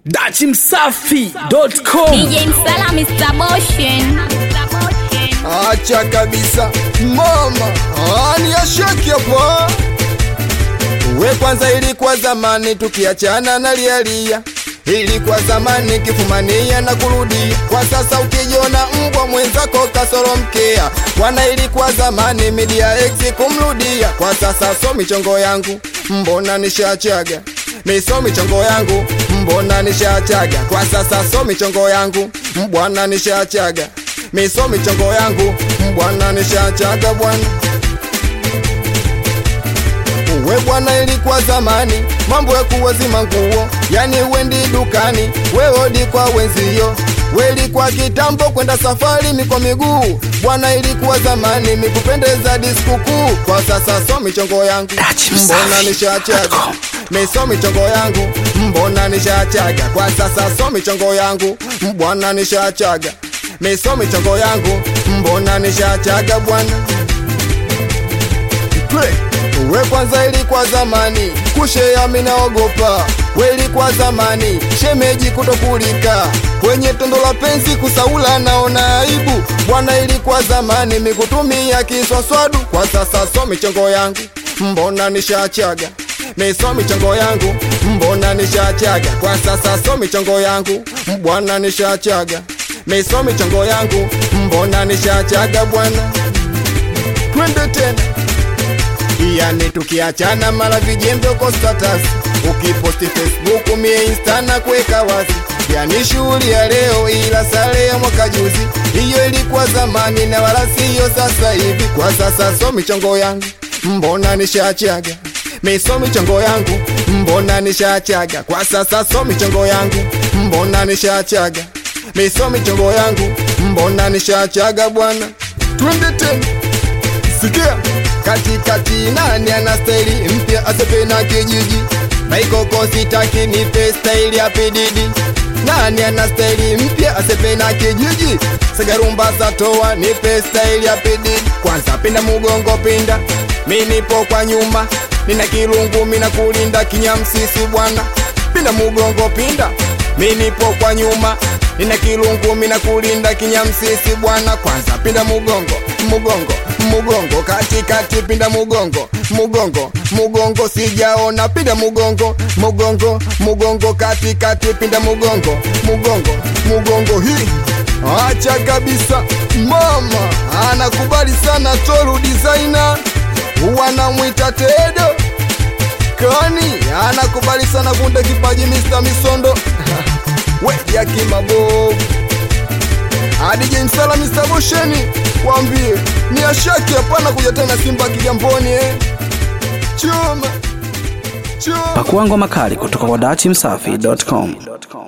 dachimsafi.com DJ Msala Mr. Motion. Acha kabisa mama, ani ashaki hapo. We kwanza, ilikuwa zamani tukiachana na lialia, ilikuwa zamani kifumania na kurudia. Kwa sasa ukijiona mbwa mwenzako kasoro mkea, bwana, ilikuwa zamani media ex kumrudia. Kwa sasa so michongo yangu mbona nishachaga miso michongo yangu mbona nishachaga. Kwa sasa so michongo yangu mbwana nishachaga miso michongo yangu mbwana nishachaga bwana we bwana, ilikuwa zamani mambo ya kuwazima nguo, yani wendi dukani weodi kwa wenzio, welikuwa kitambo kwenda safari mikwa miguu bwana, ilikuwa zamani mikupendeza diskukuu. Kwa sasa so michongo yangu mbona nishachaga miso michongo yangu mbona nishachaga. Kwa sasa so michongo yangu mbwana nishachaga miso michongo yangu mbona nishachaga bwana Twe. We kwanza ilikuwa zamani kushea minaogopa, we ilikuwa zamani shemeji kutokulika kwenye tondo la penzi kusaula naona aibu bwana, ilikuwa zamani mikutumia kiswaswadu. Kwa sasa so michongo yangu mbona nishachaga miso michongo yangu mbona nishachaga. Kwa sasa so michongo yangu bwana nishachaga miso michongo yangu mbona nishachaga bwana, twende tena yani tukiachana mara vijembe uko status ukiposti Facebook mie insta na kuweka wazi yani shughuli ya leo ila sare ya mwaka juzi hiyo ilikuwa zamani na wala siyo sasa hivi kwa sasa so michongo yangu mbona nishachaga miso michongo yangu mbona nishachaga kwa sasa so michongo yangu mbona nishachaga miso michongo yangu mbona nishachaga bwana twende tena sikia katikati nani ana staili mpya asepe na kijiji maikoko sitaki nipe staili ya pididi nani ana staili mpya asepe na kijiji sagarumba za toa nipe staili ya pididi kwanza pinda mugongo pinda mi nipo kwa nyuma nina kilungu mina kulinda kinyamsisi bwana pinda mugongo pinda mi nipo kwa nyuma nina kilungu mina kulinda kinyamsisi bwana kwanza pinda mugongo mugongo mugongo katikati pinda mugongo mugongo mugongo sijaona pinda mugongo mugongo mugongo katikati pinda mugongo mugongo mugongo hii acha kabisa mama anakubali sana toru designer wanamwita tedo kani anakubali sana kunde kipaji Mr. Misondo we yakimabovu hadi Jemsala Mr. Bosheni wambie ni ashaki hapana kuja tena Simba Kigamboni eh. Chuma chuma pakuangwa makali kutoka kwa dachimsafi.com